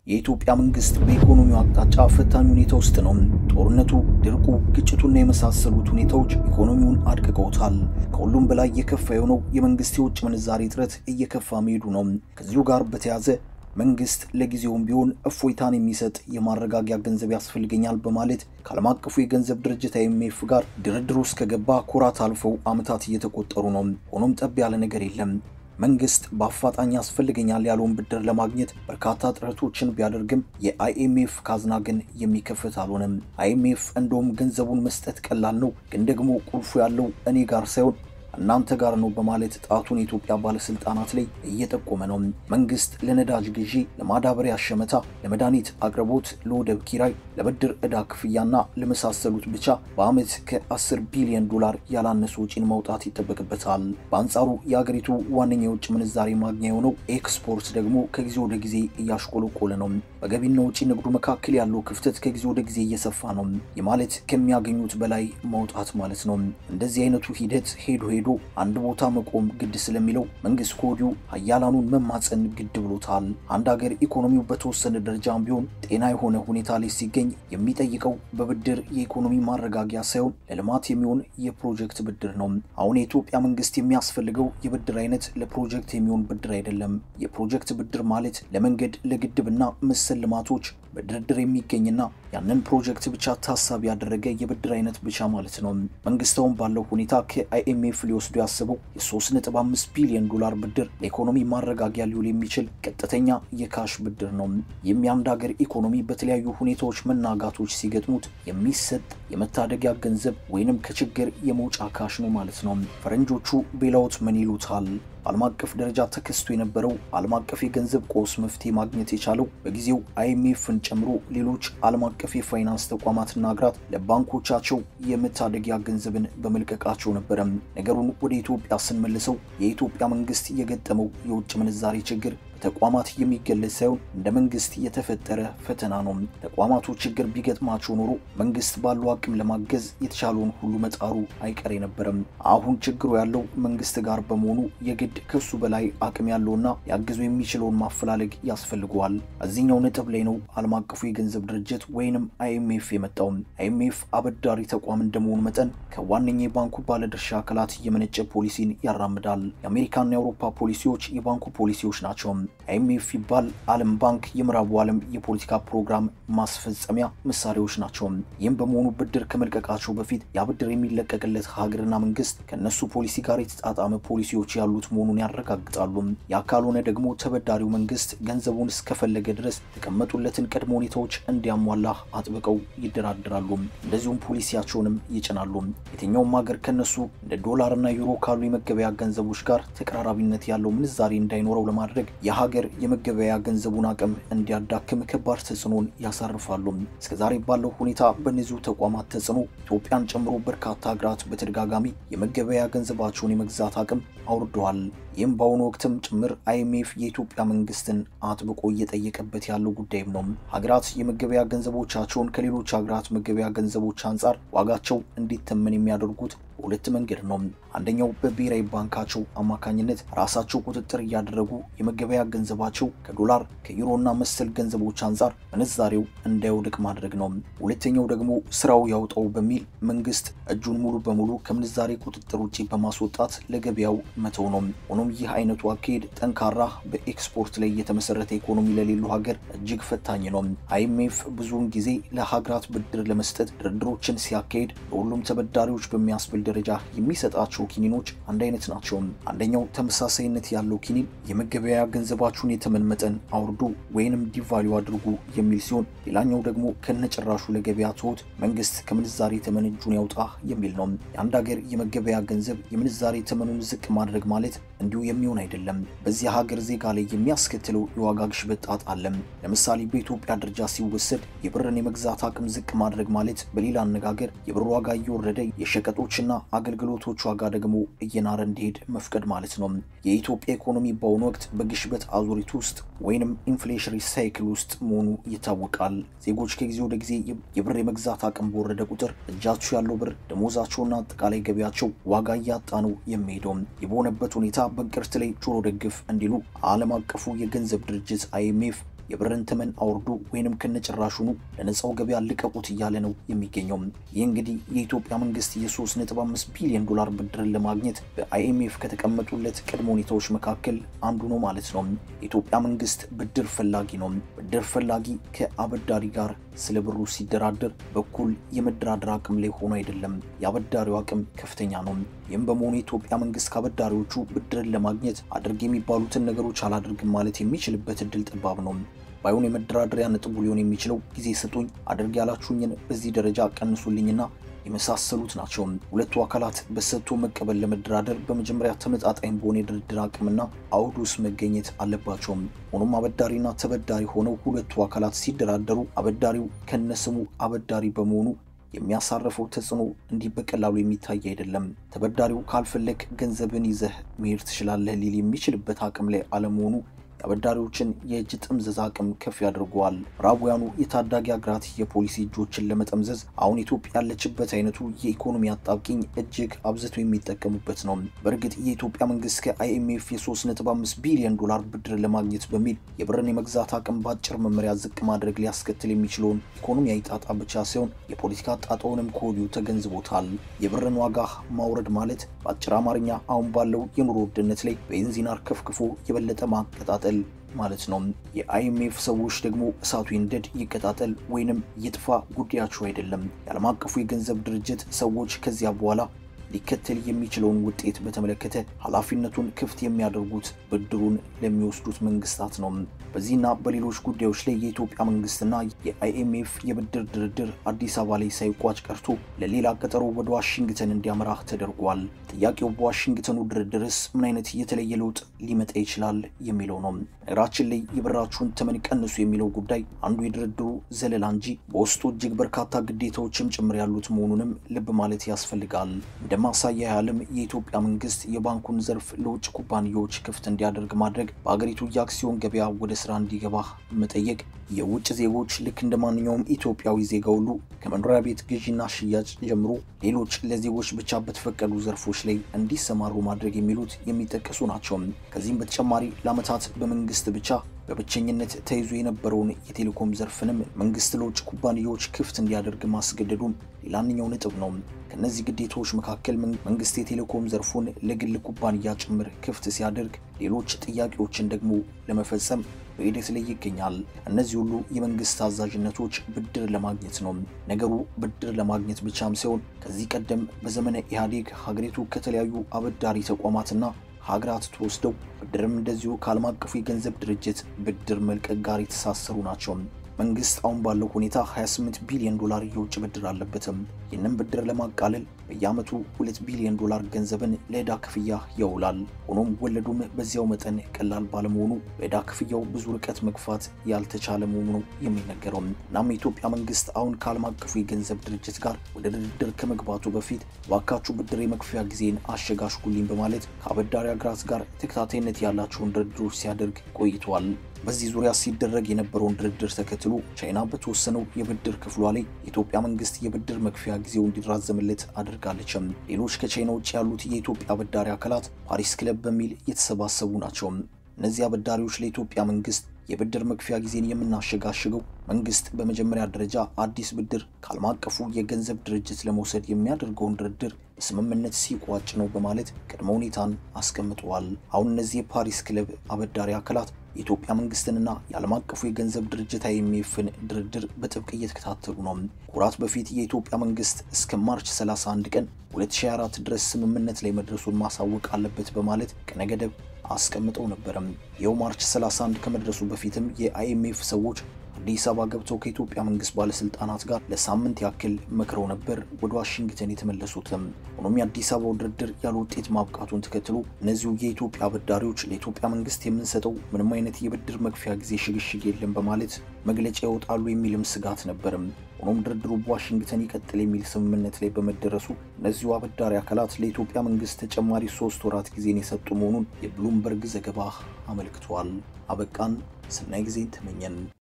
የኢትዮጵያ መንግስት በኢኮኖሚው አቅጣጫ ፈታኝ ሁኔታ ውስጥ ነው። ጦርነቱ፣ ድርቁ፣ ግጭቱና የመሳሰሉት ሁኔታዎች ኢኮኖሚውን አድቅቀውታል። ከሁሉም በላይ የከፋ የሆነው የመንግስት የውጭ ምንዛሬ እጥረት እየከፋ መሄዱ ነው። ከዚሁ ጋር በተያያዘ መንግስት ለጊዜውም ቢሆን እፎይታን የሚሰጥ የማረጋጊያ ገንዘብ ያስፈልገኛል በማለት ከዓለም አቀፉ የገንዘብ ድርጅት አይኤምኤፍ ጋር ድርድር ውስጥ ከገባ ኩራት አልፈው ዓመታት እየተቆጠሩ ነው። ሆኖም ጠብ ያለ ነገር የለም። መንግስት በአፋጣኝ ያስፈልገኛል ያለውን ብድር ለማግኘት በርካታ ጥረቶችን ቢያደርግም የአይኤምኤፍ ካዝና ግን የሚከፈት አልሆነም። አይኤምኤፍ እንደውም ገንዘቡን መስጠት ቀላል ነው፣ ግን ደግሞ ቁልፉ ያለው እኔ ጋር ሳይሆን እናንተ ጋር ነው በማለት ጣቱን የኢትዮጵያ ባለስልጣናት ላይ እየጠቆመ ነው። መንግስት ለነዳጅ ግዢ፣ ለማዳበሪያ ሸመታ፣ ለመድኃኒት አቅርቦት፣ ለወደብ ኪራይ፣ ለብድር ዕዳ ክፍያና ለመሳሰሉት ብቻ በዓመት ከ10 ቢሊዮን ዶላር ያላነሱ ወጪን ማውጣት ይጠበቅበታል። በአንጻሩ የአገሪቱ ዋነኛ የውጭ ምንዛሬ ማግኛ የሆነው ኤክስፖርት ደግሞ ከጊዜ ወደ ጊዜ እያሽቆለቆለ ነው። በገቢና ውጪ ንግዱ መካከል ያለው ክፍተት ከጊዜ ወደ ጊዜ እየሰፋ ነው። የማለት ከሚያገኙት በላይ ማውጣት ማለት ነው። እንደዚህ አይነቱ ሂደት ሄዶ ሄዶ አንድ ቦታ መቆም ግድ ስለሚለው መንግስት ከወዲሁ ሀያላኑን መማፀን ግድ ብሎታል። አንድ ሀገር ኢኮኖሚው በተወሰነ ደረጃም ቢሆን ጤና የሆነ ሁኔታ ላይ ሲገኝ የሚጠይቀው በብድር የኢኮኖሚ ማረጋጊያ ሳይሆን ለልማት የሚሆን የፕሮጀክት ብድር ነው። አሁን የኢትዮጵያ መንግስት የሚያስፈልገው የብድር አይነት ለፕሮጀክት የሚሆን ብድር አይደለም። የፕሮጀክት ብድር ማለት ለመንገድ ለግድብና መሰል ልማቶች በድርድር የሚገኝና ያንን ፕሮጀክት ብቻ ታሳቢ ያደረገ የብድር አይነት ብቻ ማለት ነው። መንግስታውን ባለው ሁኔታ ከአይኤምኤፍ ሊወስዱ ያስበው የ3.5 ቢሊዮን ዶላር ብድር ለኢኮኖሚ ማረጋጊያ ሊውል የሚችል ቀጥተኛ የካሽ ብድር ነው። የሚያንድ ሀገር ኢኮኖሚ በተለያዩ ሁኔታዎች መናጋቶች ሲገጥሙት የሚሰጥ የመታደጊያ ገንዘብ ወይንም ከችግር የመውጫ ካሽ ነው ማለት ነው። ፈረንጆቹ ቤላውት ምን ይሉታል? በዓለም አቀፍ ደረጃ ተከስቶ የነበረው ዓለም አቀፍ የገንዘብ ቀውስ መፍትሄ ማግኘት የቻለው በጊዜው አይኤምኤፍን ጨምሮ ሌሎች ዓለም አቀፍ የፋይናንስ ተቋማትና ሀገራት ለባንኮቻቸው የመታደጊያ ገንዘብን በመልቀቃቸው ነበረ። ነገሩን ወደ ኢትዮጵያ ስንመልሰው የኢትዮጵያ መንግስት የገጠመው የውጭ ምንዛሬ ችግር ተቋማት የሚገለጽ ሳይሆን እንደ መንግስት የተፈጠረ ፈተና ነው። ተቋማቱ ችግር ቢገጥማቸው ኖሮ መንግስት ባለው አቅም ለማገዝ የተቻለውን ሁሉ መጣሩ አይቀሬ ነበረም። አሁን ችግሩ ያለው መንግስት ጋር በመሆኑ የግድ ከሱ በላይ አቅም ያለውና ሊያግዙ የሚችለውን ማፈላለግ ያስፈልገዋል። እዚህኛው ነጥብ ላይ ነው ዓለም አቀፉ የገንዘብ ድርጅት ወይንም አይኤምኤፍ የመጣው። አይኤምኤፍ አበዳሪ ተቋም እንደመሆኑ መጠን ከዋነኛ የባንኩ ባለድርሻ አካላት የመነጨ ፖሊሲን ያራምዳል። የአሜሪካና የአውሮፓ ፖሊሲዎች የባንኩ ፖሊሲዎች ናቸው። አይኤምኤፍ ይባል ዓለም ባንክ የምዕራቡ ዓለም የፖለቲካ ፕሮግራም ማስፈጸሚያ መሳሪያዎች ናቸው። ይህም በመሆኑ ብድር ከመልቀቃቸው በፊት ያ ብድር የሚለቀቅለት ሀገርና መንግስት ከእነሱ ፖሊሲ ጋር የተጣጣመ ፖሊሲዎች ያሉት መሆኑን ያረጋግጣሉ። ያ ካልሆነ ደግሞ ተበዳሪው መንግስት ገንዘቡን እስከፈለገ ድረስ የተቀመጡለትን ቅድመ ሁኔታዎች እንዲያሟላ አጥብቀው ይደራደራሉ። እንደዚሁም ፖሊሲያቸውንም ይጭናሉ። የትኛውም ሀገር ከነሱ እንደ ዶላርና ዩሮ ካሉ የመገበያ ገንዘቦች ጋር ተቀራራቢነት ያለው ምንዛሬ እንዳይኖረው ለማድረግ የሀገር የመገበያ ገንዘቡን አቅም እንዲያዳክም ከባድ ተጽዕኖን ያሳርፋሉ። እስከዛሬ ባለው ሁኔታ በእነዚሁ ተቋማት ተጽዕኖ ኢትዮጵያን ጨምሮ በርካታ ሀገራት በተደጋጋሚ የመገበያ ገንዘባቸውን የመግዛት አቅም አውርደዋል። ይህም በአሁኑ ወቅትም ጭምር አይኤምኤፍ የኢትዮጵያ መንግስትን አጥብቆ እየጠየቀበት ያለው ጉዳይም ነው። ሀገራት የመገበያ ገንዘቦቻቸውን ከሌሎች ሀገራት መገበያ ገንዘቦች አንጻር ዋጋቸው እንዲተመን የሚያደርጉት በሁለት መንገድ ነው። አንደኛው በብሔራዊ ባንካቸው አማካኝነት ራሳቸው ቁጥጥር እያደረጉ የመገበያ ገንዘባቸው ከዶላር ከዩሮና መሰል ገንዘቦች አንጻር ምንዛሬው እንዳይወድቅ ማድረግ ነው። ሁለተኛው ደግሞ ስራው ያውጣው በሚል መንግስት እጁን ሙሉ በሙሉ ከምንዛሬ ቁጥጥር ውጭ በማስወጣት ለገበያው መተው ነው። ሆኖም ይህ አይነቱ አካሄድ ጠንካራ በኤክስፖርት ላይ የተመሰረተ ኢኮኖሚ ለሌለው ሀገር እጅግ ፈታኝ ነው። አይኤምኤፍ ብዙውን ጊዜ ለሀገራት ብድር ለመስጠት ድርድሮችን ሲያካሄድ ለሁሉም ተበዳሪዎች በሚያስብል ደረጃ የሚሰጣቸው ኪኒኖች አንድ አይነት ናቸው። አንደኛው ተመሳሳይነት ያለው ኪኒን የመገበያያ ገንዘባችሁን የተመን መጠን አውርዱ ወይንም ዲቫሊው አድርጉ የሚል ሲሆን፣ ሌላኛው ደግሞ ከነጭራሹ ለገበያ ትሁት መንግስት ከምንዛሬ ተመን እጁን ያውጣ የሚል ነው። የአንድ ሀገር የመገበያ ገንዘብ የምንዛሬ ተመኑን ዝቅ ማድረግ ማለት እንዲሁ የሚሆን አይደለም። በዚህ ሀገር ዜጋ ላይ የሚያስከትለው የዋጋ ግሽበት ጣጣ አለ። ለምሳሌ በኢትዮጵያ ደረጃ ሲወሰድ የብርን የመግዛት አቅም ዝቅ ማድረግ ማለት በሌላ አነጋገር የብር ዋጋ እየወረደ የሸቀጦችና አገልግሎቶች ዋጋ ደግሞ እየናረ እንዲሄድ መፍቀድ ማለት ነው። የኢትዮጵያ ኢኮኖሚ በአሁኑ ወቅት በግሽበት አዙሪት ውስጥ ወይንም ኢንፍሌሽሪ ሳይክል ውስጥ መሆኑ ይታወቃል። ዜጎች ከጊዜ ወደ ጊዜ የብር የመግዛት አቅም በወረደ ቁጥር እጃቸው ያለው ብር ደሞዛቸውና አጠቃላይ ገቢያቸው ዋጋ እያጣ ነው የሚሄደው። የበሆነበት ሁኔታ በእንቅርት ላይ ጆሮ ደግፍ እንዲሉ ዓለም አቀፉ የገንዘብ ድርጅት አይኤምኤፍ የብርን ተመን አውርዱ ወይንም ከነጭራሹኑ ለነፃው ገበያ ልቀቁት እያለ ነው የሚገኘው። ይህ እንግዲህ የኢትዮጵያ መንግስት የ3.5 ቢሊዮን ዶላር ብድርን ለማግኘት በአይኤምኤፍ ከተቀመጡለት ቅድመ ሁኔታዎች መካከል አንዱ ነው ማለት ነው። የኢትዮጵያ መንግስት ብድር ፈላጊ ነው። ብድር ፈላጊ ከአበዳሪ ጋር ስለ ብሩ ሲደራደር በኩል የመደራደር አቅም ላይ ሆኖ አይደለም። የአበዳሪው አቅም ከፍተኛ ነው። ይህም በመሆኑ የኢትዮጵያ መንግስት ከአበዳሪዎቹ ብድርን ለማግኘት አድርግ የሚባሉትን ነገሮች አላደርግም ማለት የሚችልበት እድል ጠባብ ነው። ባይሆን የመደራደሪያ ነጥቡ ሊሆን የሚችለው ጊዜ ስጡኝ፣ አድርግ ያላችሁኝን በዚህ ደረጃ ቀንሱልኝና የመሳሰሉት ናቸው። ሁለቱ አካላት በሰጥቶ መቀበል ለመደራደር በመጀመሪያ ተመጣጣኝ በሆነ የድርድር አቅምና አውድ ውስጥ መገኘት አለባቸውም። ሆኖም አበዳሪና ተበዳሪ ሆነው ሁለቱ አካላት ሲደራደሩ አበዳሪው ከነስሙ አበዳሪ በመሆኑ የሚያሳርፈው ተጽዕኖ እንዲህ በቀላሉ የሚታይ አይደለም። ተበዳሪው ካልፈለግ ገንዘብን ይዘህ መሄድ ትችላለህ ሊል የሚችልበት አቅም ላይ አለመሆኑ የአበዳሪዎችን የእጅ ጥምዘዝ አቅም ከፍ ያደርገዋል። ምዕራባውያኑ የታዳጊ ሀገራት የፖሊሲ እጆችን ለመጠምዘዝ አሁን ኢትዮጵያ ያለችበት አይነቱ የኢኮኖሚ አጣብቂኝ እጅግ አብዝተው የሚጠቀሙበት ነው። በእርግጥ የኢትዮጵያ መንግስት ከአይኤምኤፍ የ3.5 ቢሊዮን ዶላር ብድር ለማግኘት በሚል የብርን የመግዛት አቅም በአጭር መመሪያ ዝቅ ማድረግ ሊያስከትል የሚችለውን ኢኮኖሚያዊ ጣጣ ብቻ ሳይሆን የፖለቲካ ጣጣውንም ከወዲሁ ተገንዝቦታል። የብርን ዋጋ ማውረድ ማለት በአጭር አማርኛ አሁን ባለው የኑሮ ውድነት ላይ ቤንዚን አርከፍክፎ የበለጠ ማቀጣጠል ማለት ነው። የአይኤምኤፍ ሰዎች ደግሞ እሳቱ ይንደድ ይቀጣጠል ወይንም ይጥፋ ጉዳያቸው አይደለም። የዓለም አቀፉ የገንዘብ ድርጅት ሰዎች ከዚያ በኋላ ሊከተል የሚችለውን ውጤት በተመለከተ ኃላፊነቱን ክፍት የሚያደርጉት ብድሩን ለሚወስዱት መንግስታት ነው። በዚህና በሌሎች ጉዳዮች ላይ የኢትዮጵያ መንግስትና የአይኤምኤፍ የብድር ድርድር አዲስ አበባ ላይ ሳይቋጭ ቀርቶ ለሌላ ቀጠሮ ወደ ዋሽንግተን እንዲያመራ ተደርጓል። ጥያቄው በዋሽንግተኑ ድርድርስ ምን አይነት የተለየ ለውጥ ሊመጣ ይችላል የሚለው ነው። ነገራችን ላይ የብራችሁን ተመን ቀንሱ የሚለው ጉዳይ አንዱ የድርድሩ ዘለላ እንጂ በውስጡ እጅግ በርካታ ግዴታዎችም ጭምር ያሉት መሆኑንም ልብ ማለት ያስፈልጋል። እንደ ማሳያ ያህልም የኢትዮጵያ መንግስት የባንኩን ዘርፍ ለውጭ ኩባንያዎች ክፍት እንዲያደርግ ማድረግ፣ በሀገሪቱ የአክሲዮን ገበያ ወደ ስራ እንዲገባ መጠየቅ፣ የውጭ ዜጎች ልክ እንደ ማንኛውም ኢትዮጵያዊ ዜጋ ሁሉ ከመኖሪያ ቤት ግዢና ሽያጭ ጀምሮ ሌሎች ለዜጎች ብቻ በተፈቀዱ ዘርፎች ላይ እንዲሰማሩ ማድረግ የሚሉት የሚጠቀሱ ናቸው። ከዚህም በተጨማሪ ለዓመታት በመንግስት ብቻ በብቸኝነት ተይዞ የነበረውን የቴሌኮም ዘርፍንም መንግስት ለውጭ ኩባንያዎች ክፍት እንዲያደርግ ማስገደዱም ሌላኛው ነጥብ ነው። ከእነዚህ ግዴታዎች መካከል መንግስት የቴሌኮም ዘርፉን ለግል ኩባንያ ጭምር ክፍት ሲያደርግ፣ ሌሎች ጥያቄዎችን ደግሞ ለመፈጸም በሂደት ላይ ይገኛል። እነዚህ ሁሉ የመንግስት አዛዥነቶች ብድር ለማግኘት ነው። ነገሩ ብድር ለማግኘት ብቻም ሳይሆን ከዚህ ቀደም በዘመነ ኢህአዴግ ሀገሪቱ ከተለያዩ አበዳሪ ተቋማትና ሀገራት ተወስደው ብድርም እንደዚሁ ከዓለም አቀፉ የገንዘብ ድርጅት ብድር መልቀቅ ጋር የተሳሰሩ ናቸው። መንግስት አሁን ባለው ሁኔታ 28 ቢሊዮን ዶላር የውጭ ብድር አለበትም። ይህንም ብድር ለማቃለል በየዓመቱ 2 ቢሊዮን ዶላር ገንዘብን ለዕዳ ክፍያ ያውላል። ሆኖም ወለዱም በዚያው መጠን ቀላል ባለመሆኑ በዕዳ ክፍያው ብዙ ርቀት መግፋት ያልተቻለ መሆኑ ነው የሚነገረው። እናም የኢትዮጵያ መንግስት አሁን ከዓለም አቀፉ የገንዘብ ድርጅት ጋር ወደ ድርድር ከመግባቱ በፊት ባካችሁ ብድር የመክፈያ ጊዜን አሸጋሽጉልኝ በማለት ከአበዳሪ ሀገራት ጋር ተከታታይነት ያላቸውን ድርድሮች ሲያደርግ ቆይተዋል። በዚህ ዙሪያ ሲደረግ የነበረውን ድርድር ተከትሎ ቻይና በተወሰነው የብድር ክፍሏ ላይ የኢትዮጵያ መንግስት የብድር መክፈያ ጊዜው እንዲራዘምለት አድርጋለችም። ሌሎች ከቻይና ውጭ ያሉት የኢትዮጵያ አበዳሪ አካላት ፓሪስ ክለብ በሚል የተሰባሰቡ ናቸው። እነዚህ አበዳሪዎች ለኢትዮጵያ መንግስት የብድር መክፈያ ጊዜን የምናሸጋሽገው መንግስት በመጀመሪያ ደረጃ አዲስ ብድር ከዓለም አቀፉ የገንዘብ ድርጅት ለመውሰድ የሚያደርገውን ድርድር በስምምነት ሲቋጭ ነው በማለት ቅድመ ሁኔታን አስቀምጠዋል። አሁን እነዚህ የፓሪስ ክለብ አበዳሪ አካላት የኢትዮጵያ መንግስትንና የዓለም አቀፉ የገንዘብ ድርጅት አይኤምኤፍን ድርድር በጥብቅ እየተከታተሉ ነው። ወራት በፊት የኢትዮጵያ መንግስት እስከ ማርች 31 ቀን 2024 ድረስ ስምምነት ላይ መድረሱን ማሳወቅ አለበት በማለት ቀነ ገደብ አስቀምጠው ነበረም። ይኸው ማርች 31 ከመድረሱ በፊትም የአይኤምኤፍ ሰዎች አዲስ አበባ ገብተው ከኢትዮጵያ መንግስት ባለስልጣናት ጋር ለሳምንት ያክል መክረው ነበር ወደ ዋሽንግተን የተመለሱትም። ሆኖም የአዲስ አበባው ድርድር ያለ ውጤት ማብቃቱን ተከትሎ እነዚሁ የኢትዮጵያ አበዳሪዎች ለኢትዮጵያ መንግስት የምንሰጠው ምንም አይነት የብድር መክፈያ ጊዜ ሽግሽግ የለም በማለት መግለጫ ያወጣሉ የሚልም ስጋት ነበርም። ሆኖም ድርድሩ በዋሽንግተን ይቀጥል የሚል ስምምነት ላይ በመደረሱ እነዚሁ አበዳሪ አካላት ለኢትዮጵያ መንግስት ተጨማሪ ሶስት ወራት ጊዜን የሰጡ መሆኑን የብሉምበርግ ዘገባ አመልክቷል። አበቃን። ሰናይ ጊዜን ተመኘን።